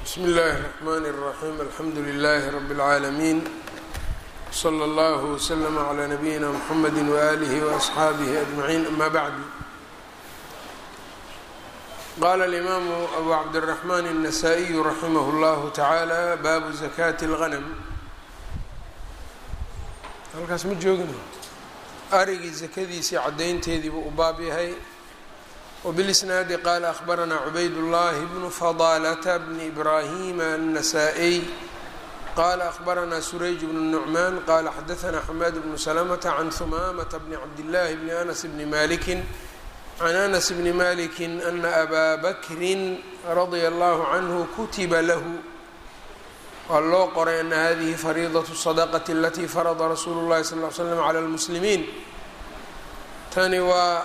bsmi اllahi الرحmn الرaxيm alxamdu لlh rb العaalمين slى اllه وslm عlى نabiyina mxamd وآlih وأصxaabih أجمعين ama bعd qala الإmaamu أbu cabdالرaحman النasائي raximh اllah taعalى baabu زakاة الغنم halkaas ma joogin arigii zakadiisii cadaynteediibuu u baab yahay وبالإسناaد qال أخبرnا عبayd اللh بن فضالة بن إبراهيم النسائي qال أخبرnا سريج بن النعمان qال xdثnا حماد بن سلمة عن ثمامة بن عبد الله بن أنس بن مالك عن أنس بن مالك أن أbا بكر رضي الله عنه kتiba lh waa loo qoray أن hذه فريضة الصدقة التي فرض رsuل الlahi صلى اه علي سلم على المسلمين tani waa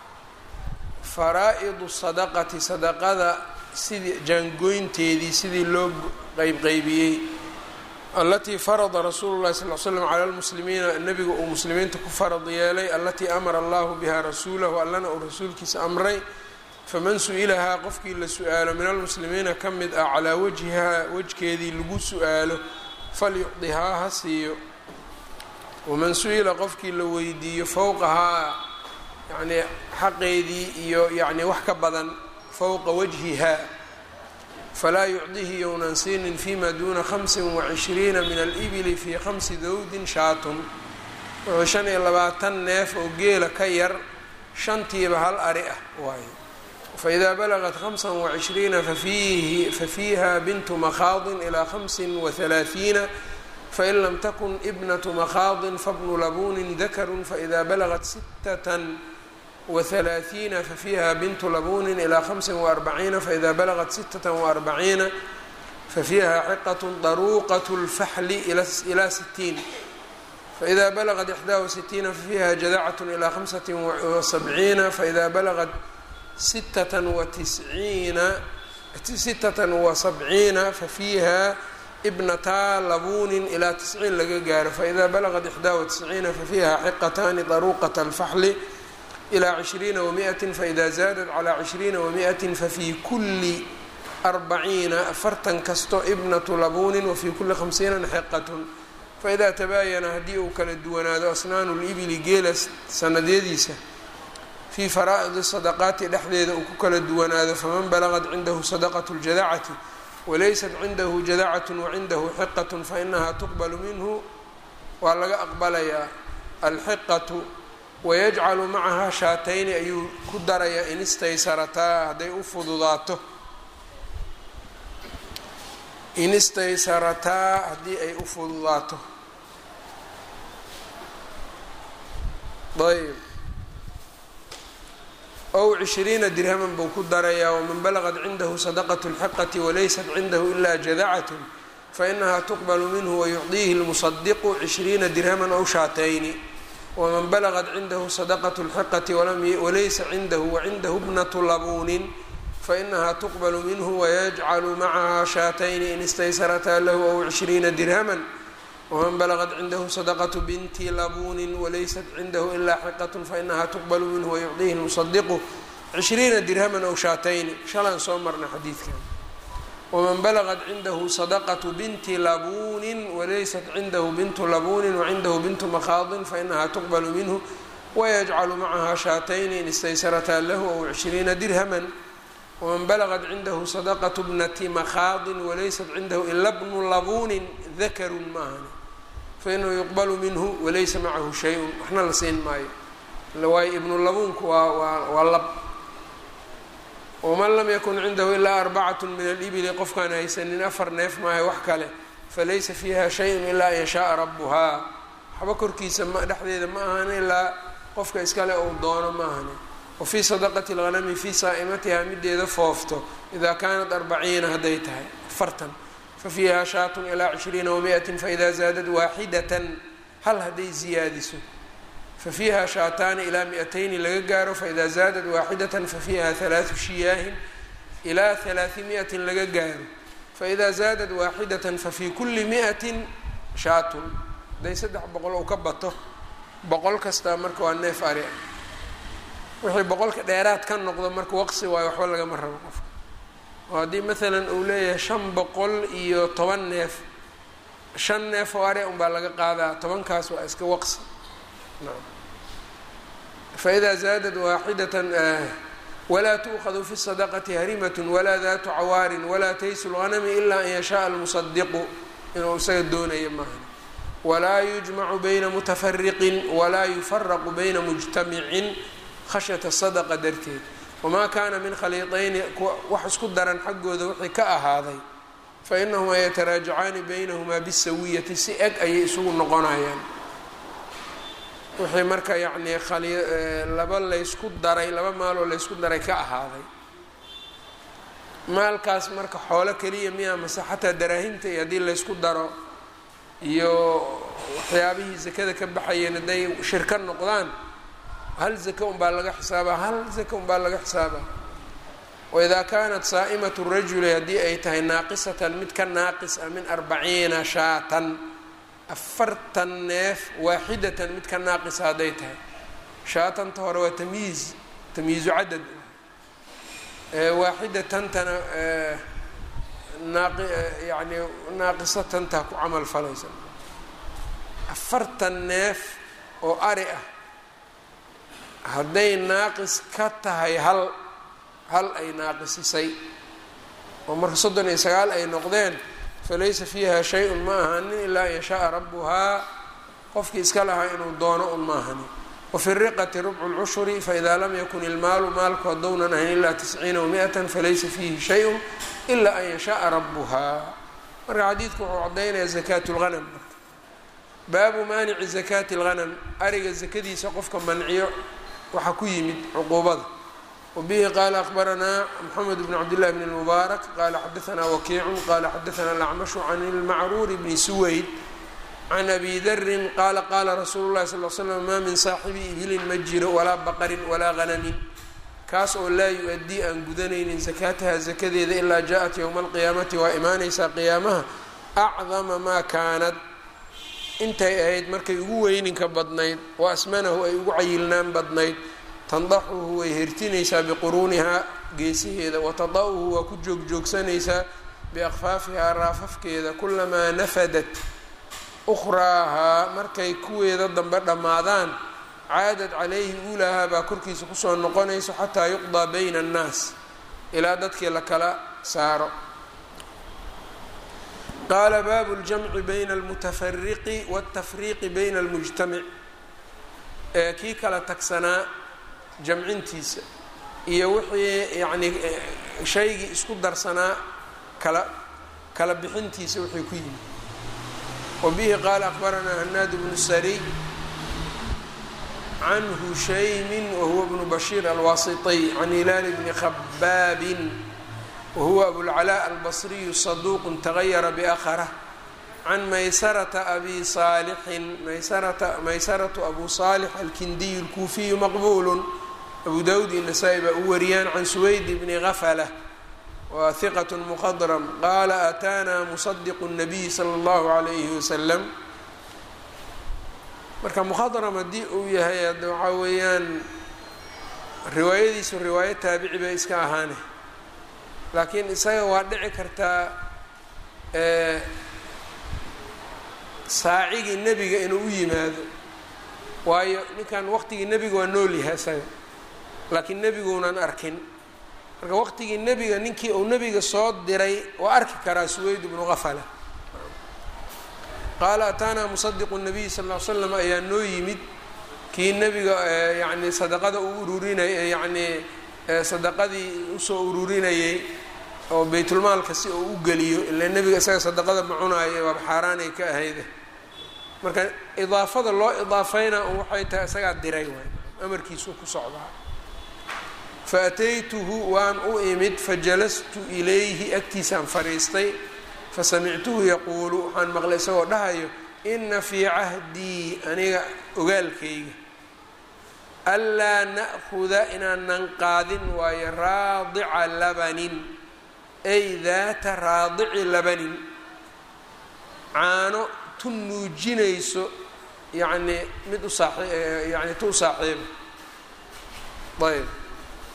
faraa-idu sadaqati sadaqada sidii jaangoynteedii sidii loo qeybqeybiyey allatii farada rasuulu llahi sal l slam cala lmuslimiina nebiga uu muslimiinta ku farad yeelay allatii amara allahu biha rasuulahu allana uu rasuulkiisa amray faman su-ilahaa qofkii la su-aalo min almuslimiina ka mid ah calaa wajhihaa wejkeedii lagu su-aalo falyucdihaa ha siiyo waman su-ila qofkii la weydiiyo fowqahaa yacnii xaqeedii iyo yacnii wax ka badan fowqa wajhiha falaa yucdihi younan siinin fima duuna hamsin wacishriina min alibili fii khamsi dawdin shaatun wuxuu shan iyo labaatan neef oo geela ka yar shantiiba hal ari ah waayo faidaa balagat hamsan wacishriina fafiihi fafiiha bintu makhaadin ilaa hamsin wahalaaثiina fain lam takun ibnatu makhaadin fabnu labuunin dakarun faإida balagat sittatan وثلاثين ففيها بنت لبون إلى خمس وأربعين فإذا بلغت ستة وأربعين ففيها حقة ضروقة الفحل إلى ستين فإذا بلغت إحدى وستين ففيها جذعة إلى خمسة وسبعين فإذا بلغت ستة وتسعين ستة وسبعين ففيها ابنتا لبون إلى تسعين laga gaaro فإذا بلغت إحدى وتسعين ففيها حقتان ضروقة الفحل إلى عشhريiنa ومئة فإda زاadت عlى عشhريiنa ومئة ففي kuli أربعيiنa afartan kasto ibنة لبuن وفي kuli خمسيiنa xqة فإda تباayana haddii uu kala duwanaado أsناan الإبل geela sanadyadiisa fي فرائض الصدقاaتi dhexdeeda uu ku kala duwanaado faman بلغت عindahu صدقة الجadعة وlaysat عindahu جadعة وعindahu xqة faإنha تqبل minhu waa laga aqbalayaa الxqة wayajcalu macahaa shaatayni ayuu ku darayaa in istaysarataa hadday u fududaato in istaysarataa haddii ay u fududaato ayb ow cishriina dirhaman buu ku darayaa waman balagad cindahu sadaqat اlxiqati walaysat cindahu ilaa jadacat fainaha tuqbal minhu wayucdiihi اlmusadiqu cishriina dirhaman ow shaatayni wman balغت cindahu صدqة الxiqة walaysa cindahu wacindahu bnaة labuunin fainaha tuqbl minhu wayajcalu macaha shaatayni in istaysarataa lahu ow cishriina dirhama wman balغت cindahu صدqة binti labuunin walaysat cindahu ilaa xiqaة fainaha tuqbl minhu wayucdiihi الmuصdiqu cishriina dirhama ow shaatayni shalaan soo marna xadiidkan wman balغت cindahu صدqة binti labuunin walaysat cindahu bintu labuunin wacindahu bintu makhaadin fainaha tuqbl minhu wayajcalu macaha shaatayni in istaysarataa lahu ow cishriina dirhama wman balغت cindahu صدqة bnati makhaadin walaysat cindahu ila bnu labuunin dakarun maahan fainahu yuqbalu minhu walaysa macahu shay-un waxna la siin maayo waayo ibnu labuunku waa waa lab wman lam yakun cindahu ilaa arbacat min alibili qofkaan haysanin afar neef maahay wax kale falaysa fiiha shayun ilaa an yashaaa rabuhaa waxba korkiisa dhexdeeda ma ahan ilaa qofka iskale uu doono ma ahani wafii sadaqati اlghanami fii saa'imatiha mideeda foofto ida kanat arbaciina hadday tahay afartan fafiiha shaatun ilaa cishriina wamiئati faida zaadad waaxidatan hal hadday ziyaadiso fafiiha shaataani ilaa miatayni laga gaaro faida zaadat waaxidatan fafiiha halaatu shiyaahin ilaa halaahimiatin laga gaaro faida zaadat waaxidatan fafii kuli miatin shaatun hadday saddex boqol ou ka bato boqol kastaa marka waa neef ari wixii boqolka dheeraad ka noqdo marka waqsi waayo waxba lagama rabo qofka oo haddii maalan uu leeyahay shan boqol iyo toban neef shan neef oo are unbaa laga qaadaa tobankaas waa iska waqsi faidaa zaadad waaxidatan walaa tuukhadu fi sadaqati harimat walaa daatu cawaarin walaa taysu lghanami ilaa an yashaءa almusadiqu inuu isaga doonaya maaha walaa yujmacu bayna mutafariqin walaa yufaraqu bayna mujtamicin khashyata sadaqa darteed wamaa kaana min khaliiطayni wax isku daran xaggooda wixii ka ahaaday fainahumaa yataraajacaani baynahumaa bisawiyati si eg ayay isugu noqonayaan wixii marka yacnii khali laba laysku daray laba maaloo laysku daray ka ahaaday maalkaas marka xoolo keliya miyaa mase xataa daraahimta iyo haddii laysku daro iyo waxyaabihii zakada ka baxayeen hadday shirka noqdaan hal zaka unbaa laga xisaabaa hal zaka unbaa laga xisaabaa waidaa kaanat saa'imatu rajuli haddii ay tahay naaqisatan mid ka naaqis ah min arbaciina shaatan afartan neef waaxidatan mid ka naaqisa hadday tahay shaatanta hore waa tamyiiz tamyiizu cadad waaxidatantana naaqi yani naaqisatantaa ku camal falaysa afartan neef oo ari ah hadday naaqis ka tahay hal hal ay naaqisisay oo marka soddon iyo sagaal ay noqdeen falaysa fiiha shay-un ma ahanin ilaa an yashaaa rabbuhaa qofkii iska lahaa inuu doono un ma ahani wafi riqati rubcu lcushuri faida lam yakun ilmaalu maalku haddownan ahayn ilaa tisciina wamiatan falaysa fiihi shay-un ilaa an yashaaa rabbuhaa marka xadiidku wuxuu caddaynaya zakaat lghanam marka baabu maanici zakaati lghanam ariga zakadiisa qofka manciyo waxaa ku yimid cuquubada wbihi qala akbaranaa mxamed bn cabdillahi bn اlmubaarak qala xadaanaa wakiicu qala xadaanaa alacmashu can ilmacruuri bni suwayd can abi darin qaala qaala rasuulu lahi sal l slam maa min saaxibi ibilin ma jiro walaa baqarin walaa hanamin kaas oo laa yu-adii aan gudanaynin zakaataha zakadeeda ilaa jaaءat ywma alqiyaamati waa imaanaysaa qiyaamaha acdama maa kaanad intay ahayd markay ugu weyninka badnayd wa asmanahu ay ugu cayilnaan badnayd tandaxuhu way hertinaysaa biquruunihaa geesiheeda watada-uhu waa ku joogjoogsanaysaa biakfaafihaa raafafkeeda kulamaa nafadat ukhraahaa markay kuweeda dambe dhammaadaan caadad calayhi uulahaa baa korkiisa kusoo noqonayso xataa yuqdaa bayna annaas ilaa dadkii la kala saaro qaala baabu ljamci bayna almutafariqi waاltafriiqi bayna almujtamic ee kii kala tagsanaa jamcintiisa iyo wixii yacnii shaygii isku darsanaa kala kala bixintiisa wixii ku yimid wa bihi qaala akbaranaa hanaad bnu sariy can hushaymin wahuwa bnu bashiir alwaasitiy can hilaali bni khabaabin wahuwa abulcalaa albasriyu saduuqun tagayara biakharah can maysarata abi saalixin maysarata maysaratu abu saalix alkindiyu alkuufiyu maqbuulu abu dawud iyo nasaa-i baa u wariyaan can suwayd bni gafala waa hiqat muqadram qaala ataanaa musadiqu nabiy sala allahu calayhi wasalam marka mukhadram haddii uu yahay hadda waxaa weeyaan riwaayadiisu riwaayo taabici bay iska ahaane laakiin isaga waa dhici kartaa saacigii nebiga inuu u yimaado waayo ninkan waqtigii nebiga waa nool yahay isaga laakiin nebiguunan arkin marka waqtigii nebiga ninkii uu nebiga soo diray waa arki karaa suweyd bnu qafala qaala ataanaa musadiqu nabiy sal ll ly slam ayaa noo yimid kii nebiga yacni sadaqada uu ururinay yacnii sadaqadii usoo ururinayay oo baytulmaalka si uu u geliyo ila nebiga isaga sadaqada ma cunaayo waaba xaaraanay ka ahayde marka idaafada loo idaafayna waxay tahay isagaa diray waay amarkiisuu ku socdaa faataytuhu waan u imid fajalastu ilayhi agtiisaan fadhiistay fasamictuhu yaquulu waxaan maqlay isagoo dhahayo ina fii cahdii aniga ogaalkayga anlaa na'huda inaanan qaadin waayo raadica labanin ay daata raadici labanin caano tu nuujinayso yacnii mid u saai yani tu u saaxiiba ayb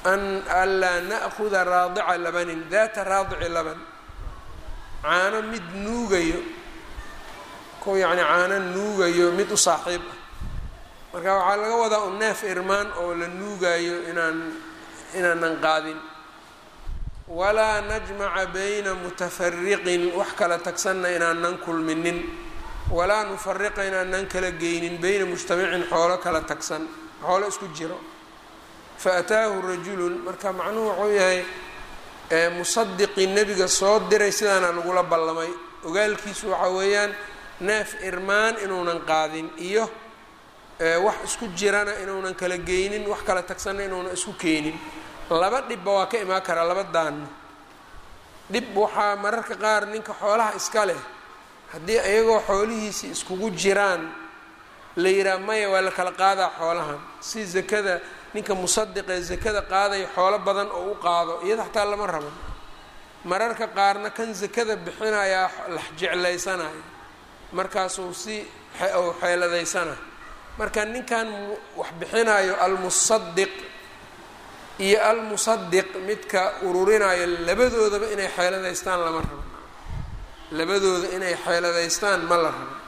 an anlaa na'kuda raadica labanin daata raadici laban caano mid nuugayo ku yacni caano nuugayo mid u saaxiib ah marka waxaa laga wadaa un neef irmaan oo la nuugayo inaan inaanan qaadin walaa najmaca bayna mutafariqin wax kala tagsanna inaanan kulminin walaa nufariqa inaanan kala geynin beyna mujtamacin xoolo kala tagsan xoolo isku jiro fa ataahu rajulun marka macnuhu wuxuu yahay musadiqii nebiga soo diray sidaana lagula ballamay ogaalkiisu waxaa weeyaan neef irmaan inuunan qaadin iyo wax isku jirana inuunan kala geynin wax kala tagsanna inuunan isku keenin laba dhibba waa ka imaan karaa laba daanna dhib waxaa mararka qaar ninka xoolaha iska leh haddii iyagoo xoolihiisii iskugu jiraan la yidhaha maya waa la kala qaadaa xoolahan si zakada ninka musadiqee zakada qaadaya xoolo badan oo u qaado iyada xataa lama rabo mararka qaarna kan zakada bixinayaa lax jeclaysanaya markaasuu si u xeeladaysana marka ninkan wax bixinayo almusadiq iyo almusadiq midka ururinayo labadoodaba inay xeeladaystaan lama rabo labadooda inay xeeladaystaan ma la rabo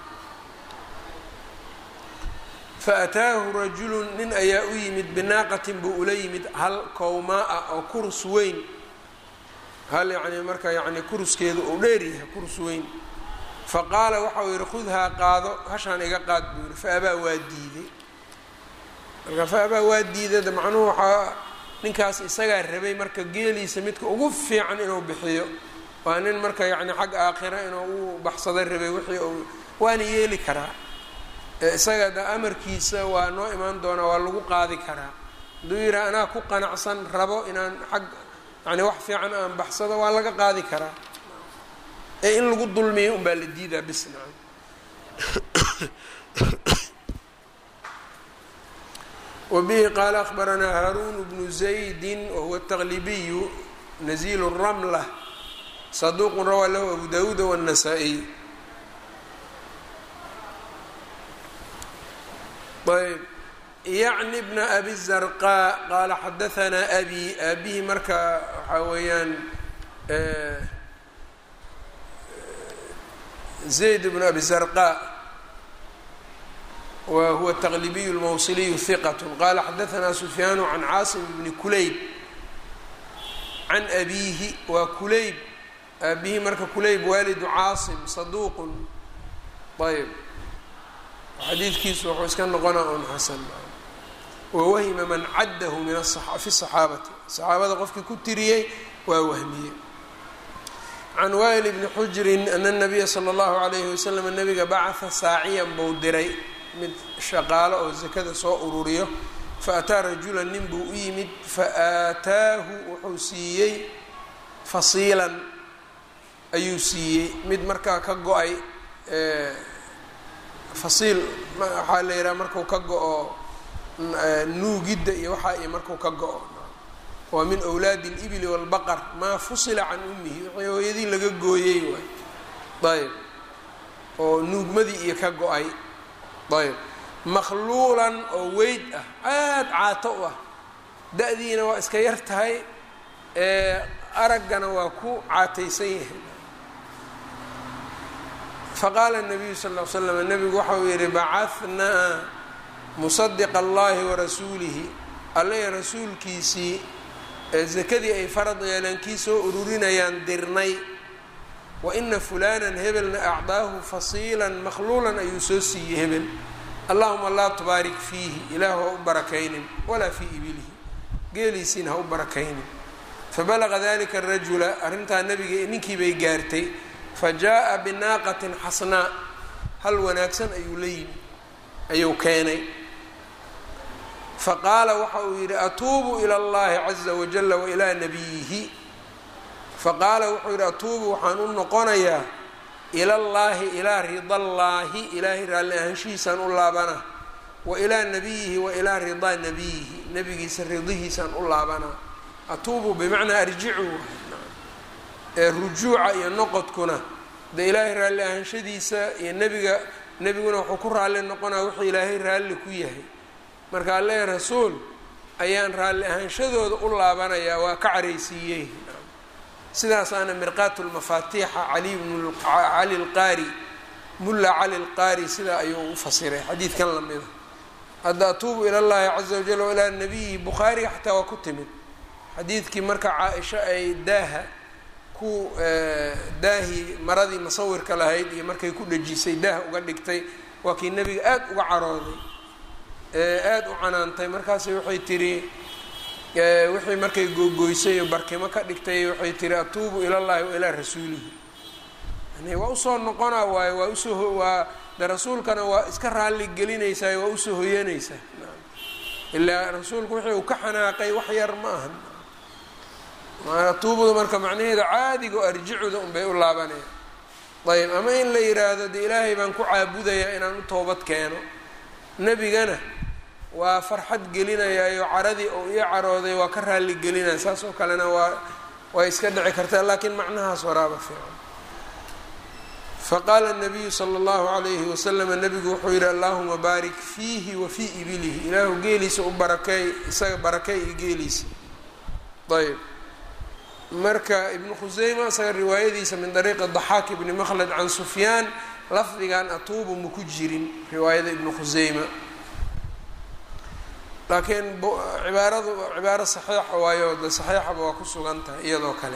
faataahu rajulun nin ayaa u yimid binaaqatin buu ula yimid hal kowmaa-a oo kurus weyn hal yacni marka yacni kuruskeedu uu dheeryahay kurus weyn fa qaala waxau yihi khudhaa qaado hashaan iga qaad buu yihi fa abaa waa diiday marka fa abaa waa diidada macnuhu waxaa ninkaas isagaa rabay marka geeliisa midka ugu fiican inuu bixiyo waa nin marka yacni xag aakhira inuu u baxsada rabay wixii uu waana yeeli karaa isaga da amarkiisa waa noo imaan doonaa waa lagu qaadi karaa hadduu yidhaha anaa ku qanacsan rabo inaan xag yani wax fiican aan baxsado waa laga qaadi karaa ee in lagu dulmiyo unbaa la diidaa bis nacam wabihi qaala akhbaranaa haaruun bnu zaydi wahuwa ataqlibiyu nazilu ramla saduuqun rawaa lahu abu dawuuda wاnnasaa-iy ayb yacni bna abi zarqaa qaala xadahanaa abi aabihii marka waxaa weeyaan zayd bnu abi zarqaa wa huwa taqlibiyu lmawsiliyu hiqat qaala xadahanaa sufyaanu can caasim bni kulayb can abiihi waa kulayb aabihii marka kulayb waalidu caasim saduuqun ayb xadiidkiisu wuxuu iska noqonaa un xasan wawahima man caddahu min fi saxaabati saxaabada qofkii ku tiriyey waa wahmiyey can waa'il bni xujrin ana nabiya sala allahu calayhi wasalam nabiga bacatha saaciyan buu diray mid shaqaalo oo sakada soo ururiyo fa ataa rajulan nin buu u yimid fa aataahu wuxuu siiyey fasiilan ayuu siiyey mid markaa ka go-ay fasiil waxaa la yidhaha marku ka go-o nuugidda iyo waxaa iyo marku ka go-o waa min awlaadi اlibli wاlbaqar maa fusila can ummihi wixii hooyadii laga gooyey waay ayb oo nuugmadii iyo ka go-ay ayb makhluulan oo weyd ah aada caato u ah da-diina waa iska yar tahay araggana waa ku caataysan yahay faqaala الnabiyu sal ll l slam nabigu waxa uu yihi bacahnaa musadiqa allahi warasuulihi alle rasuulkiisii ee sakadii ay farad yeeleen kii soo ururinayaan dirnay wa ina fulanan hebelna acdaahu fasiilan makhluulan ayuu soo siiyey hebel allahuma laa tubaarik fiihi ilaah ha u barakaynin walaa fii ibilihi geeliisiina ha u barakaynin fabalaqa dalika arajula arrintaa nabiga ninkii bay gaartay fajaءa binaaqatin xasnaa hal wanaagsan ayuu la yimi ayuu keenay faqaala waxa uu yidhi atuubu ilى اllahi caza wajala wailaa nabiyihi faqaala wuxuu yidhi atuubu waxaan u noqonayaa ila llaahi ilaa ridallaahi ilaahay raalli ahaanshihiisaan u laabana wa ilaa nabiyihi wa ilaa ridaa nabiyihi nabigiisa ridihiisaan u laabanaa atuubu bimacnaa arjicu ee rujuuca iyo noqodkuna de ilaahay raalli ahaanshadiisa iyo nebiga nebiguna wuxuu ku raalli noqonaa wuxuu ilaahay raalli ku yahay marka alle rasuul ayaan raalli ahaanshadooda u laabanayaa waa ka caraysiiyey sidaasaana mirqaat lmafaatiixa cali bn cali lqaari mulla cali lqaari sidaa ayuu u fasiray xadiidkan lamida hadda atuubu ila llahi caza wajal o ilaa nabiyi bukhaariga xataa waa ku timid xadiidkii marka caa-isha ay daaha ku daahii maradii masawirka lahayd iyo markay ku dhejisay daah uga dhigtay waa kii nebiga aada uga carooday aada u canaantay markaasi waxay tiri wixii markay googoysay oo barkimo ka dhigtay waxay tiri atuubu ila llahi wa ilaa rasuulihi yani waa usoo noqonaa waayo waa usoo waa de rasuulkana waa iska raalli gelinaysaa waa usoo hoyanaysaa ilaa rasuulku wixii uu ka xanaaqay wax yar ma ahan atuubuda marka macnaheeda caadiga o arjicuda unbay u laabanaya ayb ama in la yiraahdo de ilaahay baan ku caabudayaa inaan u toobad keeno nebigana waa farxad gelinayaayo caradii oo ii carooday waa ka raalli gelinaya saas oo kalena waa way iska dhici kartaa laakiin macnahaas waraaba fiican faqaala nabiyu sala allahu calayhi wasalama nabigu wuxuu yihi allahuma baarik fiihi wa fii ibilihi ilaahu geeliisa u barakeey isaga barakey iyo geeliisa ayb marka ibnu khuseyma isaga riwaayadiisa min dariiqi daxaak ibni makhlad can sufyaan lafdigan atuubu ma ku jirin riwaayada ibnu khuseyma laakiin cibaaradu cibaaro saxiixa waayo de saxiixaba waa ku sugan tahay iyadoo kale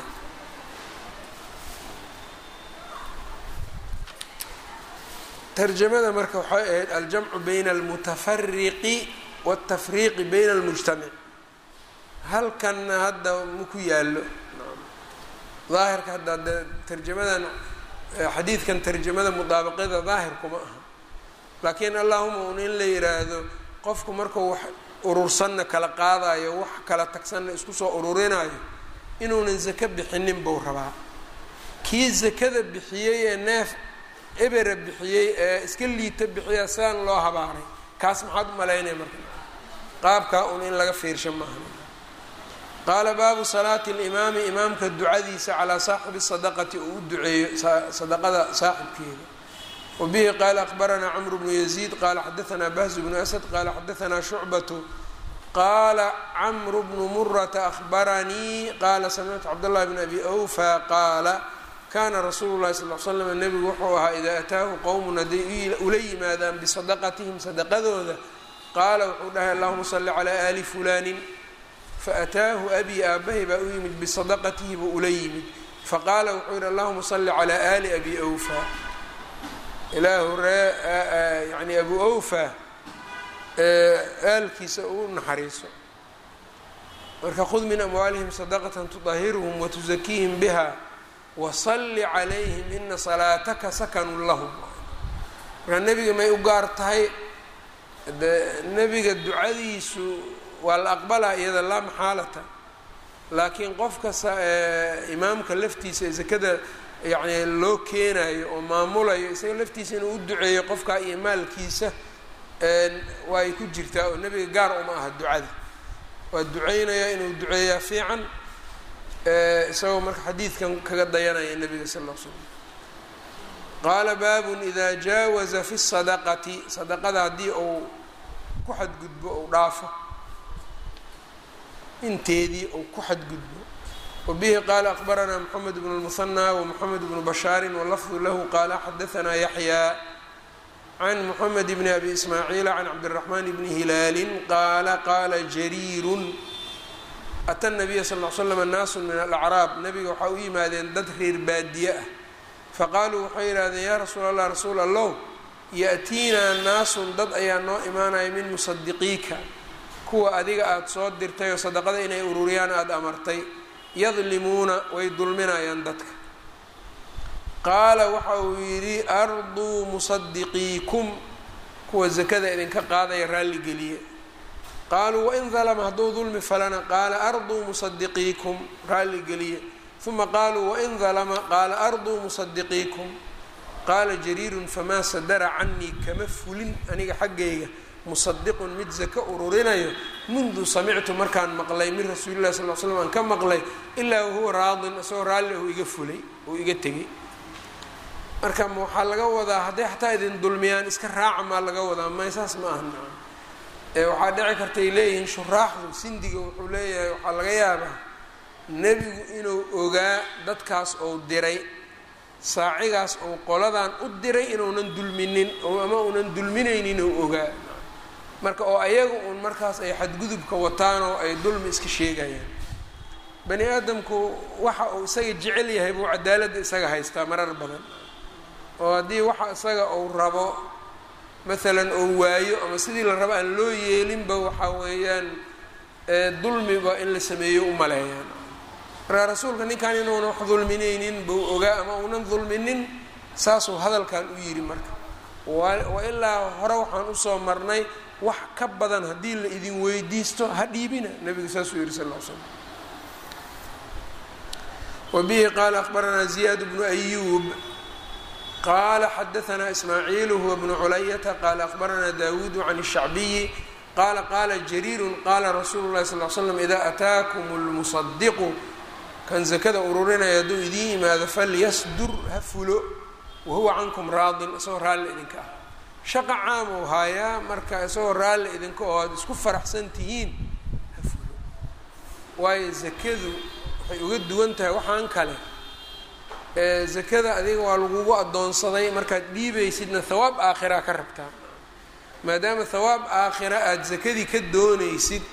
tarjamada marka waxay ahayd aljamcu bayna almutafariqi waاtafriiqi bayna almujtamic halkanna hadda maku yaallo daahirka hadda de tarjamadan xadiidkan tarjamada mudaabaqyada daahir kuma aha laakiin allahuma un in la yiraahdo qofku markuu wax urursanna kala qaadayo wax kala tagsanna isku soo ururinayo inuunan zako bixinin buu rabaa kii zakada bixiyey ee neef ebera bixiyey ee iska liita bixiya sidaan loo habaaray kaas maxaad u malaynaya marka qaabkaa un in laga fiirsha maaha qaala baabu salaati alimaami imaamka ducadiisa calaa saaxibi sadaqati uu u duceeyo sadaqada saaxibkeeda wa bihi qaala akbaranaa camru bnu yaziid qaala xadaanaa bahzu bnu asad qaala xadaanaa shucbatu qaala camru bnu murata ahbaranii qaala samictu cabdاllahi bn abi awfa qaala kaana rasuulu llahi sal l slam nebigu wuxuu ahaa idaa ataahu qowmun hadday ula yimaadaan bisadaqatihim sadaqadooda qaala wuxuu dhahay allahuma salli calaa aali fulaanin faataahu abii aabahay baa u yimid bisadaqatihi buu ula yimid faqaala wuxuu yihi allahuma salli calaa aali abi awfa ilaahu ree yani abu awfa aalkiisa uu naxariiso marka khud min amwaalihim sadaqatan tudahiruhum watuzakiihim biha wasalli calayhim ina salaataka sakanun lahum markaa nebiga may u gaar tahay de nebiga ducadiisu waa la aqbalaa iyada laa maxaalata laakiin qofka imaamka laftiisa ee sakada yani loo keenayo oo maamulayo isaga laftiisa inuu u duceeyo qofkaa iyo maalkiisa waa ay ku jirtaa oo nebiga gaar uma aha ducada waa duceynayaa inuu duceeyaa fiican isagoo marka xadiidkan kaga dayanaya nebiga sal l slam qaala baabun idaa jaawaza fi sadaqati sadaqada haddii uu ku xadgudbo ou dhaafo inteedii ou ku xadgudbo wabihi qaala akbaranaa moxamed bnu lmuhanaa wamoxamed bnu bashaarin walafdu lahu qaala xadaanaa yaxyaa can moxamed bni abi ismaaciila can cabdiraxmaan bni hilaalin qaala qaala jariirun ata nabiya sal l slam naasun min alacraab nabiga waxaa u yimaadeen dad reer baadiye ah faqaaluu waxay yidhahdeen yaa rasuul allah rasuul allow ya-tiinaa naasun dad ayaa noo imaanaya min musadiqiika kuwa adiga aada soo dirtay oo sadaqada inay ururiyaan aada amartay yadlimuuna way dulminayaan dadka qaala waxa uu yidhi arduu musadiqiikum kuwa sakada idinka qaadaya raalligeliye qaaluu wain dalma hadduu dulmi falana qaala arduu musadiqiikum raalligeliye uma qaaluu wain dalma qaala arduu musadiqiikum qaala jariirun famaa sadara canii kama fulin aniga xaggayga musadiqun mid saka ururinayo mundu samictu markaan maqlay min rasuuli llahi sal l slam aan ka maqlay ilaa wahuwa raadin isagoo raalli uu iga fulay uu iga tegay marka waxaa laga wadaa hadday xataa idin dulmiyaan iska raaca maa laga wadaa may saas ma aha waxaa dhici kartay leeyihiin shuraaxdu sindiga wuxuu leeyahay waxaa laga yaabaa nebigu inuu ogaa dadkaas ou diray saacigaas ou qoladan u diray inuunan dulminin ama uunan dulminaynin ou ogaa marka oo ayaga uun markaas ay xadgudubka wataan oo ay dulmi iska sheegayaan bani aadamku waxa uu isaga jecel yahay buu cadaaladda isaga haystaa marar badan oo haddii waxa isaga uu rabo maalan oo waayo ama sidii la rabo aan loo yeelinba waxaa weeyaan dulmiba in la sameeyo u maleeyaan markaa rasuulka ninkan inuuna wax dulminaynin buu ogaa ama uunan dulminin saasuu hadalkan u yidhi marka wa ilaa hore waxaan usoo marnay wax ka badan haddii la idin weydiisto ha dhiibina nabiga saasuu yihi sal l slam wbihi qaala akbaranaa ziyaad bnu ayuub qaala xadaanaa ismaaciilu huwa bnu culayata qaala akbaranaa dawuudu can الshacbiyi qaala qaala jariiru qaala rasuulu lahi sal l slam idaa ataakum اlmusadiqu kan zakada ururinaya hadduu idiin yimaado falyasdur ha fulo wahuwa cankum raadin isagoo raalli idinka ah shaqa caam ou haayaa marka isagoo raalli idinka oo aad isku faraxsan tihiin ha fulo waayo zakadu waxay uga duwan tahay waxaan kale ee zakada adiga waa lagugu addoonsaday markaad dhiibaysidna thawaab aakhiraa ka rabtaa maadaama thawaab aakhira aada zakadii ka doonaysid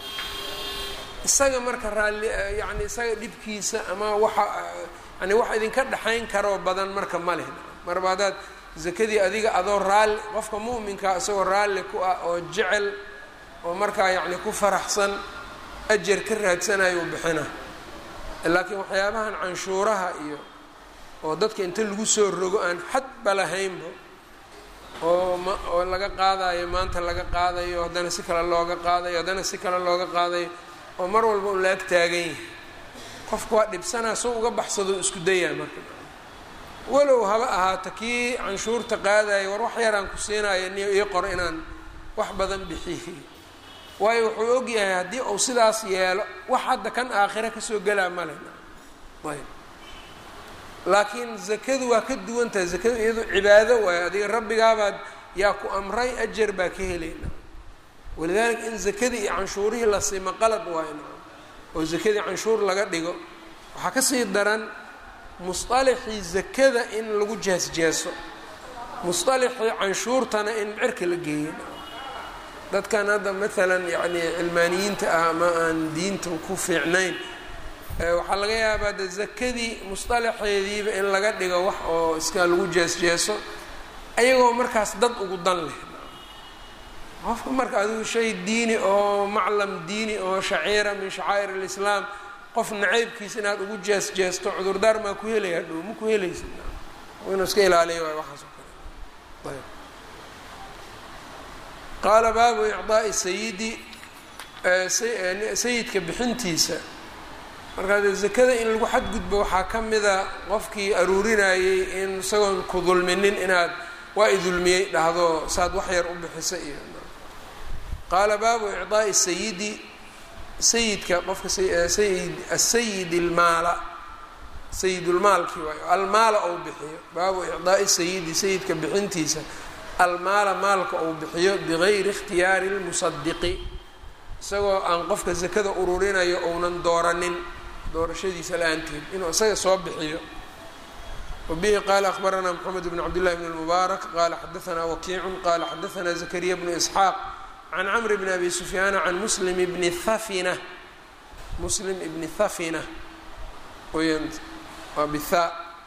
isaga marka raalli yacni isaga dhibkiisa ama waxa yani wax idinka dhexayn karoo badan marka ma leh marba haddaad zakadii adiga adoo raalli qofka mu'minkaa isagoo raalli ku ah oo jecel oo markaa yacni ku faraxsan ajar ka raadsanayo u bixina laakiin waxyaabahan canshuuraha iyo oo dadka inta lagu soo rogo aan xadba lahaynba oo ma oo laga qaadayo maanta laga qaadayo haddana si kale looga qaadayo haddana si kale looga qaadayo oo mar walba un la ag taagan yahay qofka waa dhibsanaa soo uga baxsado isku dayaa marka walow haba ahaato kii canshuurta qaadayo war wax yaraan ku siinayo niyo ii qoro inaan wax badan bixiyey waayo wuxuu og yahay haddii uu sidaas yeelo wax hadda kan aakhira kasoo gelaa male ayb laakiin zakadu waa ka duwan tahay zakadu iyado cibaado waayo adiga rabbigaabaad yaa ku amray ajar baa ka helayna walidaalika in zakadii iyo canshuurihii la sima qalad waayo oo zakadii canshuur laga dhigo waxaa kasii daran musطalaxii zakada in lagu jees-jeeso musطalaxii canshuurtana in cirka la geeyo dadkan hadda maalan yani cilmaaniyiinta ah ama aan diinta ku fiicnayn waxaa laga yaabaa de zakadii musطalaxeediiba in laga dhigo wax oo iska lagu jees-jeeso ayagoo markaas dad ugu dan leh qofka marka adigu shay diini oo maclam diini oo shaciira min shacaa'ir اlislaam qof nacaybkiis inaad ugu jees-jeesto cudurdaar maa ku helaya hadhow ma ku helaysa inuu iska ilaaliya waay waxaas oo kale ayb qaala baabu icdaa'i sayidi sayidka bixintiisa markaa dee zakada in lagu xadgudbo waxaa ka mida qofkii aruurinayey in isagoon ku dulminin inaad waa i dulmiyey dhahdo saad wax yar u bixisa iyo qaala baabu icdaa'i sayidi sayidka qofka sayid asayid ilmaala sayidulmaalkii waayo almaala ou bixiyo baabu icdaa'i sayidi sayidka bixintiisa almaala maalka uu bixiyo bigayri ikhtiyaari lmusadiqi isagoo aan qofka zakada ururinayo ounan dooranin doorashadiisa la-aanteed inuu isaga soo bixiyo wabihi qaala akhbaranaa moxamed bn cabdillahi bn lmubaarak qaala xadaanaa wakiicun qaala xadaanaa zakariya bnu isxaaq can camr bn abi sufyaana can muslim bni hafina muslim ibni hafina waa bithaa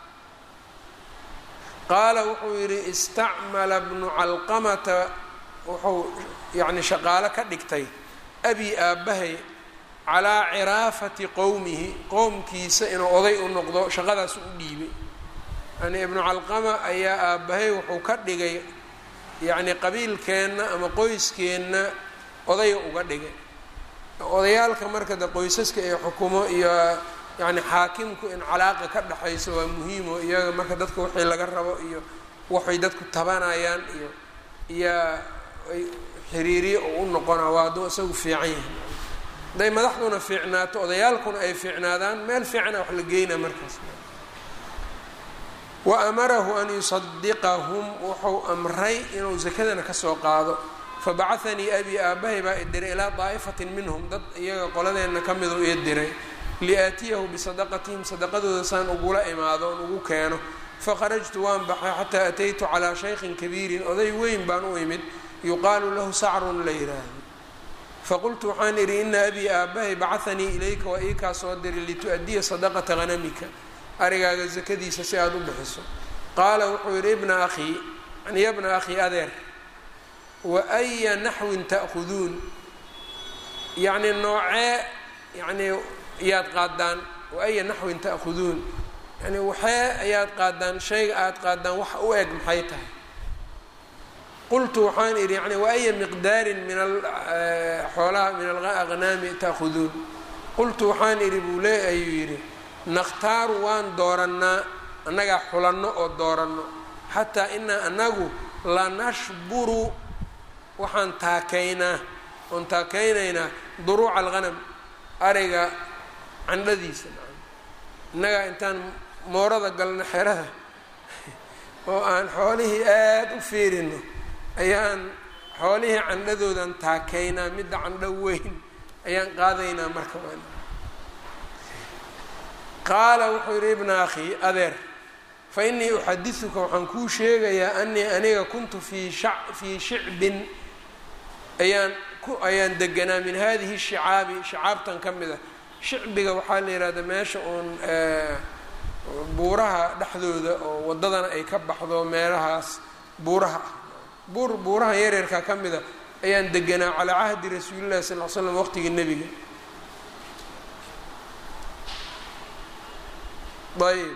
qaala wuxuu yidhi istacmala bnu calqamata wuxuu yani shaqaalo ka dhigtay abi aabbahay calaa ciraafati qowmihi qowmkiisa inuu oday u noqdo shaqadaas u dhiibay yani ibnu calqama ayaa aabbahay wuxuu ka dhigay yacni qabiilkeenna ama qoyskeenna odaya uga dhigay odayaalka marka de qoysaska ee xukumo iyo yani xaakimku in calaaqa ka dhexayso waa muhiimo iyaga marka dadka wixii laga rabo iyo waxay dadku tabanayaan iyo iyo xiriiriye oo u noqona waa hadduu isagu fiican yahay hadday madaxduna fiicnaato odayaalkuna ay fiicnaadaan meel fiicana wax la geyna markaas wa amarahu an yusadiqahum wuxuu amray inuu zakadana kasoo qaado fabacahanii abii aabbahay baa idiray ilaa daa'ifatin minhum dad iyaga qoladeenna ka miduu ii diray liaatiyahu bisadaqatihim sadaqadooda saan ugula imaado oon ugu keeno faqarajtu waan baxay xataa ataytu calaa shaykhin kabiirin oday weyn baan u imid yuqaalu lahu sacrun la yidhaahdo faqultu waxaan idhi ina abii aabbahay bacahanii ilayka waa ii kaa soo diray litu'addiya sadaqata hanamika arigaaga sakadiisa si aada u bixiso qaala wuxuu yidhi ibna akhii yani ya bna akhii adeer wa aya naxwin ta'khuduun yacni noocee yacnii ayaad qaadaan wa aya naxwin ta'khuduun yani waxee ayaad qaadaan shayga aada qaadaan wax u eg maxay tahay qultu waxaan idhi yani wa aya miqdaarin min xoolaha min alaqnaami ta'khuduun qultu waxaan idhi buu lee ayuu yidhi nakhtaaru waan doorannaa annagaa xulanno oo dooranno xataa inaa anagu lanashburu waxaan taakaynaa oon taakaynaynaa duruuca alghanam ariga candhadiisa innagaa intaan moorada galno xerada oo aan xoolihii aada u fiirino ayaan xoolihii candhadoodan taakaynaa midda candho weyn ayaan qaadaynaa marka qaala wuxuu yidhi ibna akhii adeer fa innii uxadisuka waxaan kuu sheegayaa anii aniga kuntu fii sha fii shicbin ayaan ku ayaan deganaa min hadihi shicaabi shicaabtan ka mid ah shicbiga waxaa la yidhahda meesha uun buuraha dhexdooda oo waddadana ay ka baxdo meelahaas buuraha ah buur buuraha yaryarka ka mid a ayaan deganaa calaa cahdi rasuulillahi sal l slam waqtigii nebiga ayb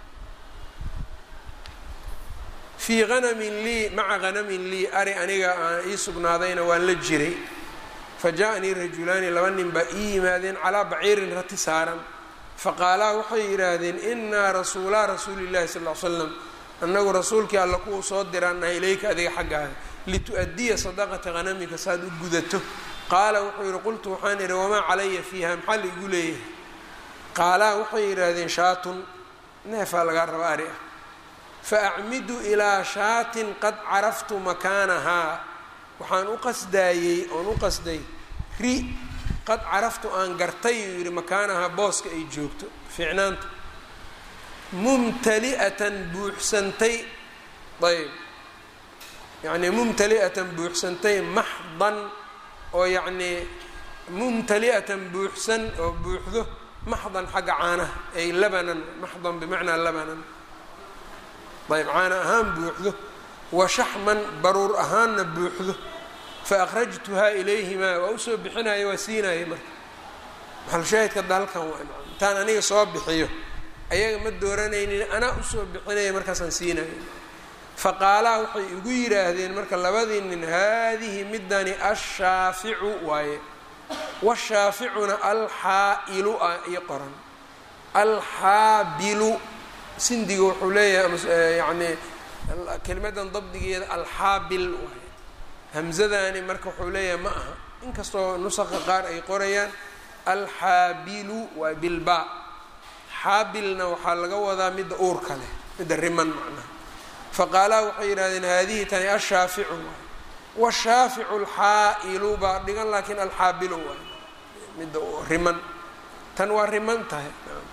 fii hanamin lii maca hanamin lii ari aniga aan ii sugnaadayna waan la jiray fa jaa-nii rajulaani laba nin baa ii yimaadeen calaa baciirin rati saaran faqaalaa waxay yidhaahdeen inaa rasuulaa rasuulillahi sal l slam annagu rasuulkii alla kuwuu soo diraanaha ilayka adiga xaggaada litu-addiya sadaqata hanamika saaad u gudato qaala wuxuu yidhi qultu waxaan idhi wamaa calaya fiiha maxaa la igu leeyahay qaalaa waxay yidhaahdeen shaatun neefaa lagaa raba ari ah fa acmidu ilaa shaatin qad caraftu makaanahaa waxaan u qasdaayey oon u qasday ri qad caraftu aan gartay uu yidhi makaanahaa booska ay joogto fiicnaanta mumtali'atan buuxsantay ayb yacnii mumtali'atan buuxsantay maxdan oo yacnii mumtali'atan buuxsan oo buuxdo maxdan xagga caanaha ay labanan maxdan bimacnaa labanan ayb caana ahaan buuxdo wa shaxman baruur ahaanna buuxdo fa akhrajtuhaa ilayhimaa waa usoo bixinaya waa siinaya marka maxalshaahidka dalkan waa intaan aniga soo bixiyo ayaga ma dooranaynin anaa usoo bixinaya markaasaan siinaya faqaalaa waxay igu yidhaahdeen marka labadii nin haadihi midani ashaaficu waaye washaaficuna alxaa'ilu ah iyo qoran alxaabilu sindiga wuxuu leeyahay yani kelimadan dabdigeeda alxaabil waaye hamzadani marka wuxuu leeyahay ma aha inkastoo nusaqa qaar ay qorayaan alxaabilu waa bilbaa xaabilna waxaa laga wadaa midda uurka leh midda riman macnaha faqaalaa waxay yidhahdeen haadihi tani ashaaficu waay washaaficu alxaa'ilu baa dhigan laakiin alxaabilu waay midda riman tan waa riman tahay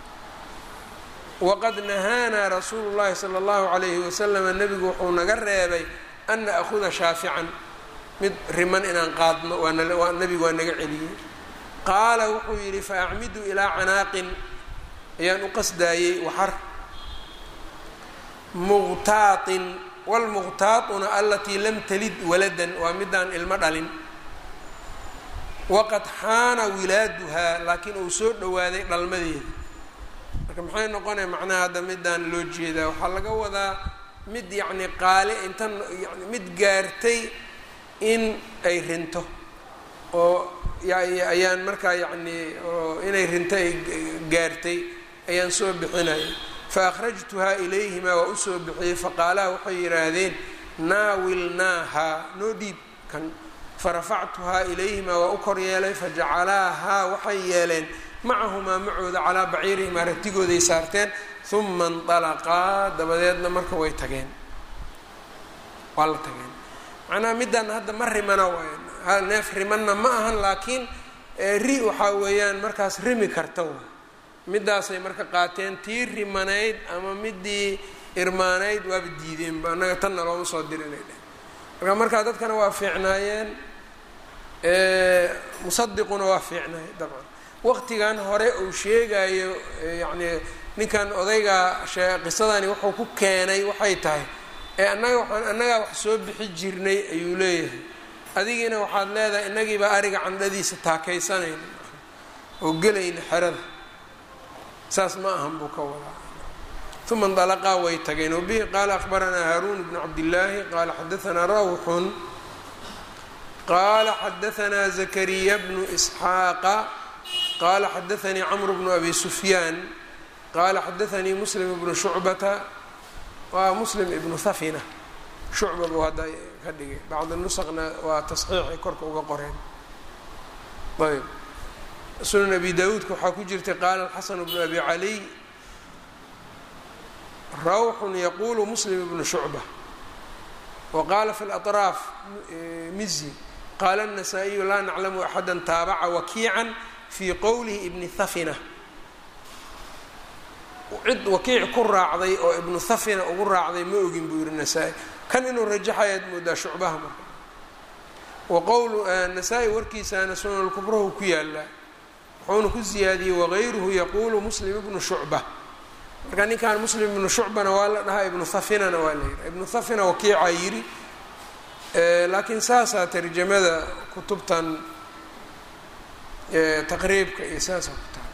waqad nahaanaa rasuulu llahi sala allahu calayhi wasalama nebigu wuxuu naga reebay an na'huda shaafican mid riman inaan qaadno waa nebigu waa naga celiyey qaala wuxuu yidhi fa acmidu ilaa canaaqin ayaan u qasdaayey waxar muqtaatin wlmuqtaatuna alatii lam talid waladan waa midaan ilmo dhalin waqad xaana wilaaduhaa laakiin uu soo dhowaaday dhalmadeeda marka maxay noqonaya macnaha hadda midaan loo jeedaa waxaa laga wadaa mid yacni qaali intan yani mid gaartay in ay rinto oo ayaan markaa yacni oo inay rinto ay gaartay ayaan soo bixinaya faakhrajtuhaa ilayhimaa waa usoo bixiyey faqaalaa waxay yidhaahdeen naawilnaahaa noo dhiib kan farafactuhaa ilayhimaa waa u kor yeelay fajacalaahaa waxay yeeleen macahumaa macooda calaa baciirihimaa ratigooday saarteen uma indalaqaa dabadeedna marka way tageen waa la tageen macnaha middan hadda ma rimana waay neef rimanna ma ahan laakiin ri waxaa weeyaan markaas rimi karta waay middaasay marka qaateen tii rimanayd ama midii irmaanayd waaba diideenba annaga tanna looma soo dirinay dheh marka markaa dadkana waa fiicnaayeen musadiquna waa fiicnaay dabcan waqtigan hore uu sheegayo yacni ninkan odayga qisadani wuxuu ku keenay waxay tahay ee annaga waxaan annagaa wax soo bixi jirnay ayuu leeyahay adigiina waxaad leedahay inagiibaa ariga candhadiisa taakaysanayna oo gelayna xerada saas ma ahan buu ka wadaa uma indalaqaa way tageen wabihi qaala akhbaranaa haaruun bnu cabdillaahi qaala xadaanaa rawxun qaala xadaanaa zakariya bnu isxaaqa qaala xadaanii camru bnu abi sufyaan qaala xadaanii muslim ibnu shucbata waa muslim ibnu hafina shucba buu hadda ka dhigay bacdi nusaqna waa tasxiixay korka uga qoreen ayb sunan abi dawuudka waxaa ku jirtay qaala xasan bnu abi caliy rawxun yaqulu muslim ibnu shucba wa qaala fi laطraaf mizi qaala الnasaa-iyu laa naclamu axada taabaca wakiican fii qowlihi ibni hafina cid wakiic ku raacday oo ibnu hafina ugu raacday ma ogin buu yihi nasaa-i kan inuu rajaxayaad moodaa shucbaha marka wa qowlu nasaa-i warkiisaana sunan lkubrahu ku yaalaa wuxuuna ku ziyaadiyey wagayruhu yaquulu muslim ibnu shucba marka ninkan muslim ibnu shucbana waa la dhahaa ibnu hafinana waa la yidhaha ibnu hafina wakiicaa yidhi laakiin saasaa tarjamada kutubtan taqriibka iyo saasaa ku taal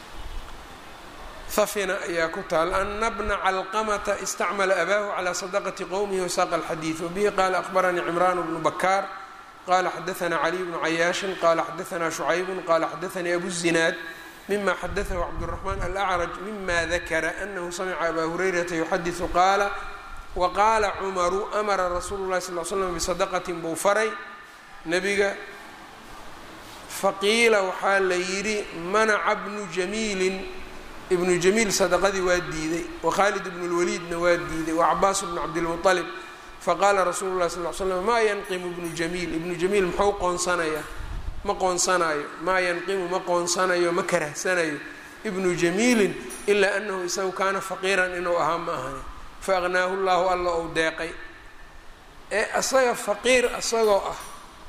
hafina ayaa ku taal ana bna calqamata istacmala abaahu calى sadaqati qowmihi wasaaqa alxadiid wabihi qaala akhbaranii cimraan bnu bakaar qala xadaanaa caliy bnu cayaashin qala xadaanaa shucaybun qala xadaanii abu zinaad mima xadaahu cabdالraxmaan alacraj mima dakara anahu samica abaa hurayrata yuxadiثu qaala waqaala cumaru amara rasuulu lahi sal l slam bisadaqatin buu faray nebiga faqiila waxaa la yidhi manaca bnu jamiilin ibnu jamiil sadaqadii waa diiday wakhaalid ibnu lwaliidna waa diiday wacabaas bnu cabdilmuطalib faqaala rasuulu lahi sal l slam maa yanqimu ibnu jamiil ibnu jamiil muxuu qoonsanayaa ma qoonsanayo maa yanqimu ma qoonsanayo ma karahsanayo ibnu jamiilin ilaa anahu isagu kaana faqiiran inuu ahaa ma ahani faaqnaahu llahu alla ou deeqay ee asaga faqiir asagoo ah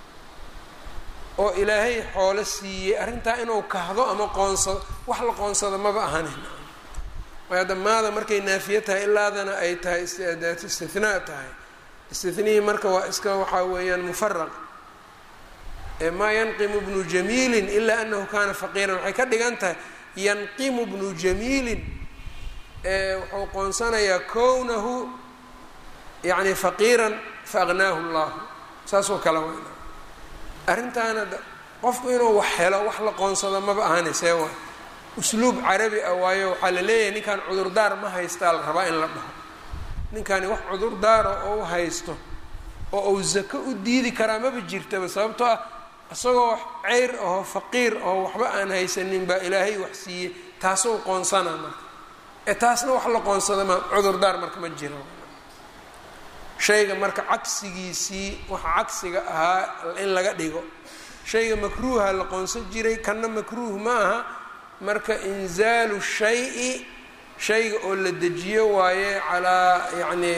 oo ilaahay xoolo siiyey arrintaa inuu kahdo ama qoonsado wax la qoonsado maba ahanin waayo damaada markay naafiye tahay ilaadana ay tahay daat istinaa tahay istinihii marka waa iska waxaa weeyaan mufaraq maa yanqimu bnu jamiilin ilaa anahu kaana faqiiran waxay ka dhigan tahay yanqimu bnu jamiilin wuxuu qoonsanayaa kownahu yani faqiiran faaqnaahu llahu saasoo kale weyna arrintaana qofku inuu wax helo wax la qoonsado maba ahaanaysee waay usluub carabi ah waayo waxaa la leeyahay ninkan cudurdaar ma haystaa la rabaa in la dhaho ninkani wax cudurdaara oo u haysto oo uu zako u diidi karaa maba jirtaba sababtoo ah isagoo ceyr ahoo faqiir ahoo waxba aan haysanin baa ilaahay wax siiyey taasuu qoonsana marka ee taasna wax la qoonsada ma cudurdaar marka ma jiro shayga marka cagsigiisii waxa cagsiga ahaa in laga dhigo shayga makruuha la qoonsan jiray kanna makruuh ma aha marka inzaalu shay-i shayga oo la dejiyo waaye calaa yacni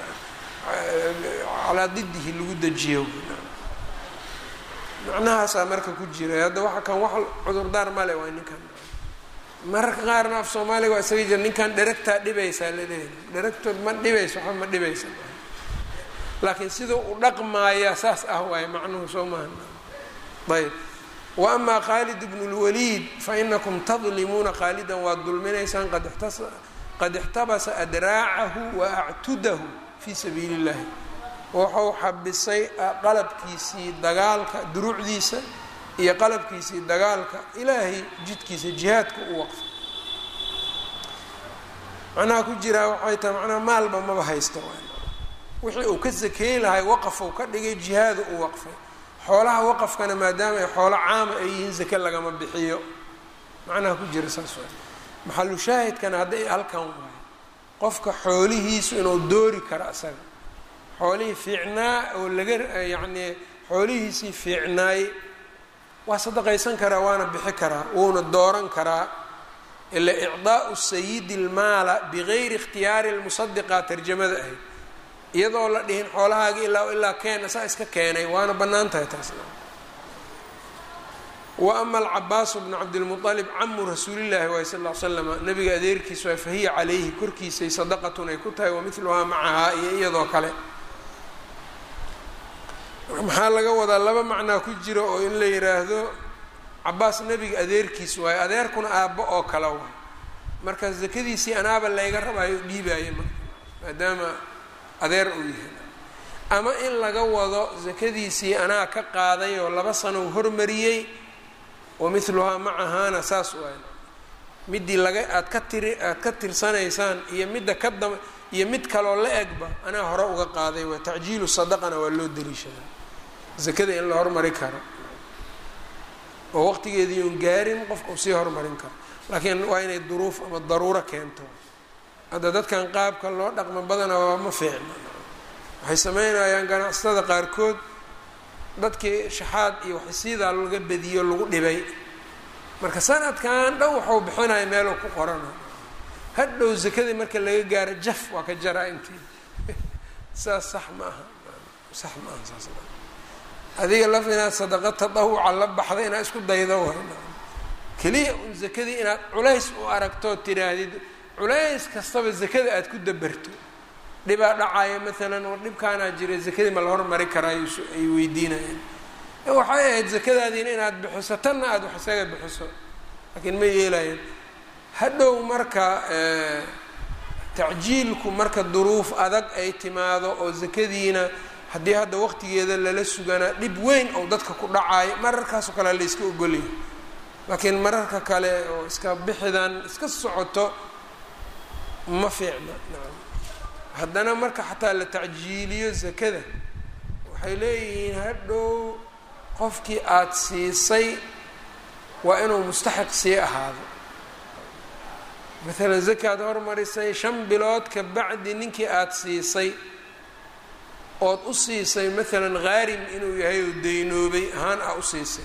calaa didihi lagu dejiyo macnahaasaa marka ku jira hadda waxa kan wax cudurdaar male waa ninkan mararka qaarna af soomaaliga waa isaga jira ninkan dheragtaa dhibaysaa laleeyahay dheragtood ma dhibayso waxba ma dhibaysa laakiin sida u dhaqmaaya saas ah waaye macnuhu soo maaha ayb wa amaa khaalid bnu lwaliid fainakum tadlimuuna khaalidan waad dulminaysaan qad ixtabasa adraacahu wa actudahu fii sabiili اllahi wuxuu xabisay qalabkiisii dagaalka duruucdiisa iyo qalabkiisii dagaalka ilaahay jidkiisa jihaadka u waqfay macnaha ku jiraa waxay tahay macnaha maalba maba haysta wixii uu ka sakeey lahay waqafou ka dhigay jihaadu u waqfay xoolaha waqafkana maadaama ay xoolo caama ay yihiin sake lagama bixiyo macnaha ku jira saas waay maxalu shaahidkana hadday halkan waayo qofka xoolihiisu inuu doori karo asaga xoolihii fiicnaa oo laga yacnii xoolihiisii fiicnaay waa sadaqaysan karaa waana bixi karaa wuuna dooran karaa ila icdaau sayidi lmaala bigayri ikhtiyaari lmusadiqa tarjamada ahayd iyadoo la dhihin xoolahaagii ilaa ilaa keena saa iska keenay waana bannaan tahay taasna wa ama alcabaasu bnu cabdilmualib camu rasuulillaahi waay sal l slama nabiga adeerkiis waay fahiya calayhi korkiisay sadaqatun ay ku tahay wamiluhaa macahaa iyo iyadoo kale maxaa laga wadaa laba macnaa ku jira oo in la yiraahdo cabaas nebiga adeerkiis waayo adeerkuna aabbo oo kale waay marka zakadiisii anaaba layga rabaayo dhiibaayo marka maadaama adeer uu yahay ama in laga wado zakadiisii anaa ka qaaday oo laba sano u hormariyey wa miluhaa macahaana saas waay midii laga aad ka tiri aad ka tirsanaysaan iyo midda ka dam iyo mid kaloo la egba anaa hore uga qaaday waa tacjiilu sadaqana waa loo daliishadaa zakada in la hormari karo oo waqtigeedii uun gaarin qofka uu sii hormarin karo laakiin waa inay duruuf ama daruuro keento hadda dadkan qaabka loo dhaqmo badana waa ma fiicna waxay sameynayaan ganacsatada qaarkood dadkii shaxaad iyo waxsiidaa laga badiyo lagu dhibay marka sanadkan dhow waxuu bixinaya meeluu ku qorana hadhow zakadii marka laga gaaro jaf waa ka jaraa intii saas sax ma aha sax ma aha saas adiga laf inaad sadaqa tadawuca la baxda inaad isku daydo way keliya un zakadii inaad culays u aragtoo tidhaahdid culays kastaba zakada aada ku dabarto dhibaa dhacaya maalan oo dhibkaanaa jira zakadii ma la hormari karaa ay weydiinayaan waxay ahayd zakadaadiina inaad bixiso tanna aada wax isaga bixiso laakiin ma yeelayan hadhow marka tacjiilku marka duruuf adag ay timaado oo zakadiina haddii hadda waqtigeeda lala suganaa dhib weyn oo dadka ku dhacayo mararkaasoo kale la iska ogolaya laakiin mararka kale oo iska bixidan iska socoto ma fiicna nacam haddana marka xataa la tacjiiliyo zakada waxay leeyihiin hadhow qofkii aada siisay waa inuu mustaxiq sii ahaado maalan zakaad hormarisay shan bilood ka bacdi ninkii aada siisay ood u siisay maalan khaarim inuu yahay oo daynoobay ahaan ah u siisay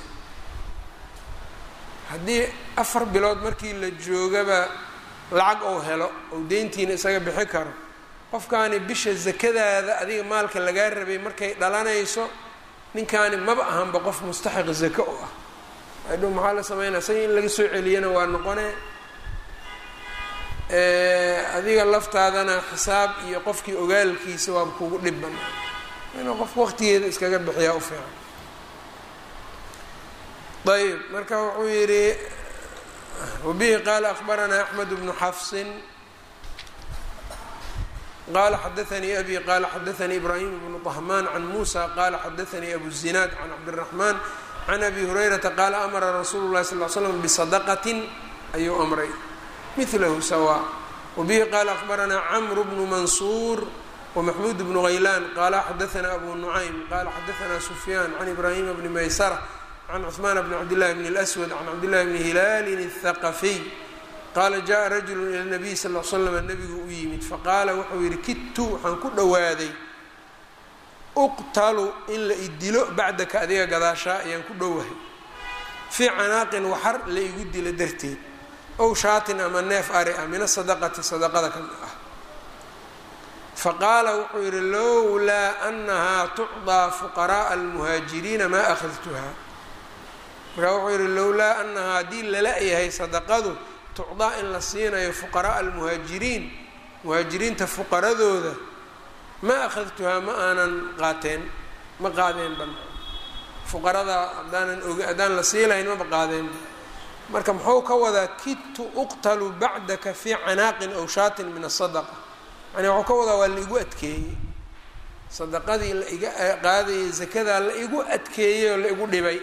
haddii afar bilood markii la joogaba lacag ou helo ou deyntiina isaga bixi karo qofkaani bisha zakadaada adiga maalka lagaa rabay markay dhalanayso ninkaani maba ahanba qof mustaxiq zaka u ah adhow maxaa la sameynaya isaga in laga soo celiyana waa noqone adiga laftaadana xisaab iyo qofkii ogaalkiisa waaba kugu dhiban inuu qofka waqtigeeda iskaga bixiyaa u fiican ayb marka wuxuu yihi wabihi qaala akbaranaa axmed bnu xafsin qala xadaanii abi qala xadaanii ibraahim bnu طahmaan can musa qala xadaanii abu zinaad can cabdالraxmaan can abi hurayrata qaala amara rasuulu lahi sal l slam bisadaqatin ayuu amray milahu sawa wabihi qaala akbaranaa camru bnu mansuur wmaxmuud bnu haylaan qala xadaanaa abu nucaym qala xadaanaa sufyaan can ibraahima bni maysara can cuثmaan bni cabdillahi bni اlأswad can cabdillahi bni hilaalin الthaqafiy qaala jaءa rajulu ila nabiy sal l slam nabigu u yimid faqaala wuxuu yihi kidtu waxaan ku dhowaaday uqtalu in la idilo bacdaka adiga gadaashaa ayaan ku dhowahay fii canaaqin waxar la igu dilo darteed ow shaatin ama neef ari ah min asadaqati sadaqada ka ah faqaala wuxuu yihi lowlaa anahaa tucdaa fuqaraءa almuhaajiriina maa akhadtuha markaa wuxuu yihi lowlaa anahaa haddii lala yahay sadaqadu tucdaa in la siinayo fuqaraءa almuhaajiriin muhaajiriinta fuqaradooda ma akhadtuhaa ma aanan qaateen ma qaadeen ban fuqarada haddaanan og haddaan la sii lahayn maba qaadeen marka muxuu ka wadaa kidtu uqtalu bacdaka fii canaaqin aw shaatin min asadaqa yani waxuu ka wadaa waa la igu adkeeyey sadaqadii la iga qaadayay zakadaa la igu adkeeyey oo la igu dhibay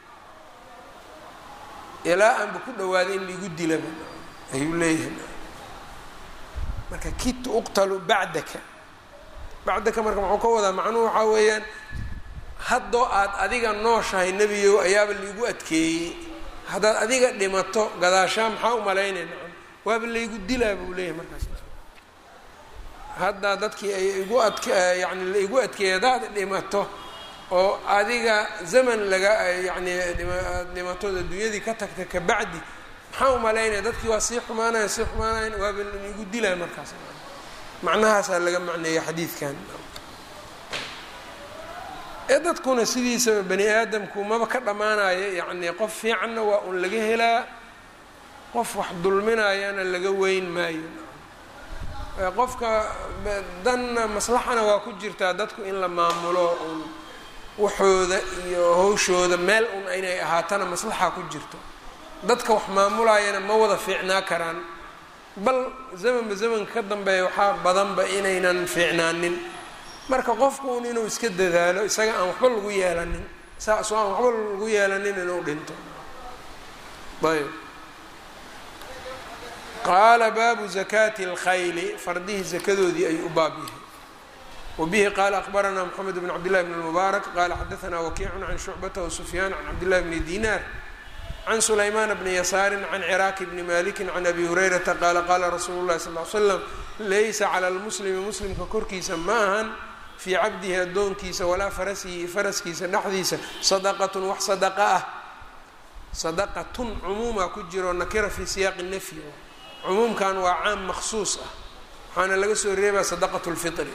ilaa aanba ku dhawaaday in laigu dilaba ayuu leeyahay marka kidtu uqtalu bacdaka bacdaka marka muxuu ka wadaa macnuhu waxaa weeyaan haddoo aad adiga nooshahay nebiyow ayaaba laigu adkeeyey haddaad adiga dhimato gadaashaa maxaa u malaynay nacam waaba laygu dilaa buu leeyahay markaas hadda dadkii ay igu adk yani la igu adkeeyay haddaad dhimato oo adiga zaman laga yacni dhimatood adduunyadii ka tagta kabacdi maxaa umalaynaya dadkii waa sii xumaanaya sii xumaanayan waaba igu dilaya markaas macnahaasaa laga macneeya xadiidkan ee dadkuna sidiisaba bani aadamku maba ka dhammaanayo yacni qof fiicanna waa un laga helaa qof wax dulminayana laga weyn maayo qofka danna maslaxana waa ku jirtaa dadku in la maamulo un waxooda iyo hawshooda meel un inay ahaatana maslaxa ku jirto dadka wax maamulayana ma wada fiicnaa karaan bal zamanba zamanka ka dambeeya waxaa badanba inaynan fiicnaanin marka qofku un inuu iska dadaalo isaga aan waxba lagu yeelanin saasoo aan waxba lagu yeelanin inuu dhinto ayb qaala baabu zakaati اlkhayli fardihii zakadoodii ayuu u baab yahay wbihi qaala akbaranaa mxamed bn cabdillahi bn اlmubaarak qala xadaanaa wakiicun can shucbata wasufyaan can cabdillahi bni dinaar can sulaymaan bni yasaarin can ciraaki bni maliki can abi hurayrata qaala qaala rasuulu llahi sal l slam laysa cala lmuslimi muslimka korkiisa ma ahan fii cabdihi addoonkiisa walaa farasihi faraskiisa dhexdiisa sadaqatun wax sadaqa ah sadaqatun cumuuma ku jiro nakira fii siyaaqi nafyi cumuumkan waa caam maksuus ah waxaana laga soo reebaa sadaqat lfitri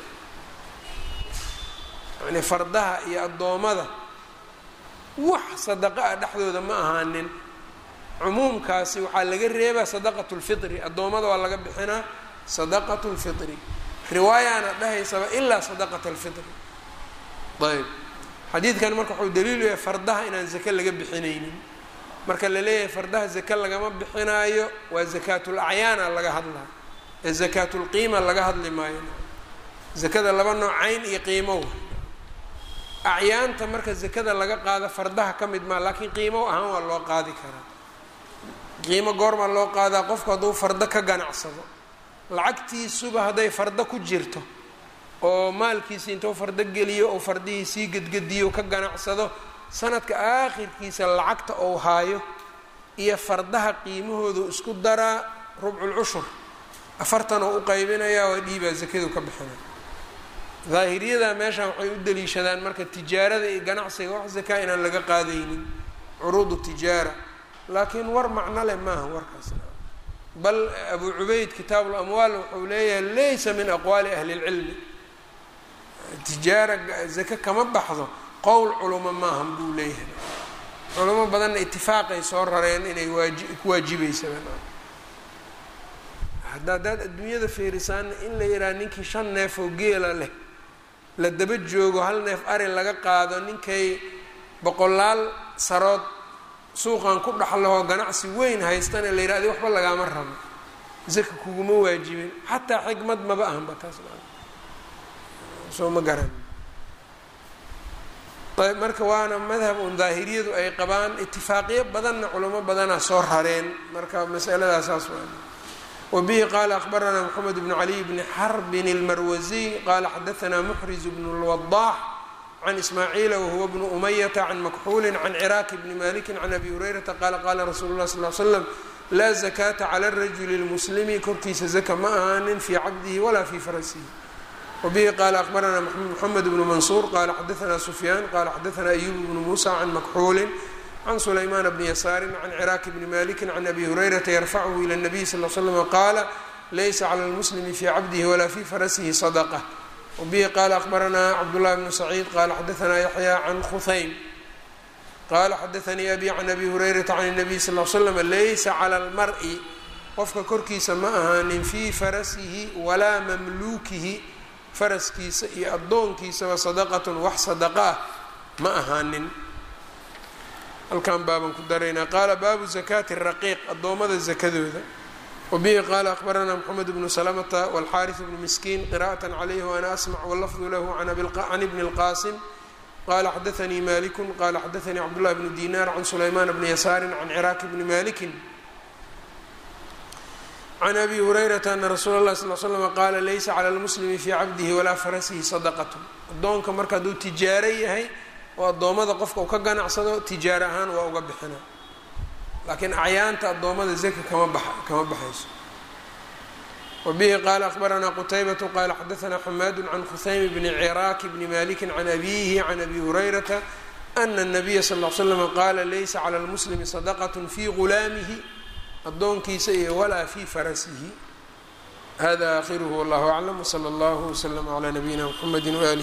yani fardaha iyo addoommada wax sadaqa ah dhexdooda ma ahaanin cumuumkaasi waxaa laga reebaa sadaqat lfitri addoommada waa laga bixinaa sadaqat lfitri riwaayaana dhahaysaba ilaa sadaqat alfitri ayb xadiidkan marka wuxuu daliilu yahay fardaha inaan zake laga bixinaynin marka la leeyahay fardaha zake lagama bixinaayo waa zakaatul acyaana laga hadlaa ee zakaatulqiima laga hadli maayo zakada laba nooc cayn iyo qiimo acyaanta marka zakada laga qaado fardaha ka mid maa laakiin qiimo ahaan waa loo qaadi karaa qiimo goormaa loo qaadaa qofku hadduu fardo ka ganacsado lacagtiisuba hadday fardo ku jirto oo maalkiisi intuu fardo geliyo oo fardihii sii gedgediyo ka ganacsado sanadka aakhirkiisa lacagta ou haayo iyo fardaha qiimahoodu isku daraa rubculcushur afartan oo u qaybinayaa waa dhiibaa zakadu ka bixinay daahiriyada meeshan waxay u daliishadaan marka tijaarada iyo ganacsiga wax zakaa inaan laga qaadaynin curuudu tijaara laakiin war macno leh maaha warkaas bal abu cubayd kitaab lamwaal wuxuu leeyahay laysa min aqwaali ahli اlcilmi tijaara zake kama baxdo qowl culamo maahan buu leeyahay culamo badanna itifaaqay soo rareen inay waaji ku waajibaysaa hadda haddaad adduunyada fiirisaana in la yidhaha ninkii shan neef oo geela leh la daba joogo hal neef ari laga qaado ninkay boqolaal sarood suuqan ku dhaxlahoo ganacsi weyn haystana la yidhah adi waxba lagaama rabo zaka kuguma waajibin xataa xikmad maba ahanba taas soo ma garan ayb marka waana madhab un daahiriyadu ay qabaan itifaaqiyo badanna culamo badanaa soo rareen marka masaladaas saas waa wbihi qala akbaranaa mxamed bn caliy bni xarbin اlmarwasiy qala xadaanaa muxriz bn اlwadax can ismaaciila wahuwa bnu umayata can makxuuli can ciraaki bni maliki can abi hurayrata qala qala rasuulu lah sal slam laa zakata cala rajuli lmuslimi korkiisa zaka ma ahaanin fii cabdihi walaa fii farasihi wbihi qala akbaranaa mxamed bnu mansuur qala xadaanaa sufyaan qala xadaanaa ayub bnu musa can makxuulin can sulaymaan bni yasaari can ciraaki bni maliki can abi hurayrata yarfachu ila nabiy sal l slm qaala laysa cala lmuslimi fii cabdihi walaa fii farasihi sadaqa wbihi qala akbaranaa cabdullahi bnu saciid qala xadaanaa yaxya can khuhaym qala xadaanii abi can abi hurayrata can nabiy sal l slm laysa cala lmari qofka korkiisa ma ahaanin fii farasihi walaa mamluukihi faraskiisa iyo addoonkiisaba sadaqatun wax sadaqa ah ma ahaanin halkan baaban ku daraynaa qaala baabu zakaati raqiiq addoommada zakadooda wabihi qaala akbaranaa mxamed bnu salamata walxaaris bnu miskiin qira'atan calayhi waana asmac wallafdu lahu can ibni اlqaasim qala xadaanii malikun qala xadaanii cabdullahi bnu dinar can sulaymaan bni yasaarin can ciraaki bni malikin can abi hurayrata ana rasuula اlahi sal slm qaala laysa cala lmuslimi fii cabdihi walaa farasihi sadaqatu addoonka marka hadduu tijaaro yahay oo addoommada qofka uu ka ganacsado tijaaro ahaan waa uga bixina laakiin acyaanta addoommada zaka kama bax kama baxayso wbihi qala akhbaranaa qutaybatu qala xadaanaa xamaadu can khusaym bni ciraaki bni maliki can abihi can abi hurayrata ana الnabiya sal ll l slam qaala laysa clى lmuslimi sadaqat fi gulaamihi addoonkiisa iyo walaa fi farasihi hada akhiruhu wallahu aclam wslى اllah wslm clى nabiyina mxamedi walih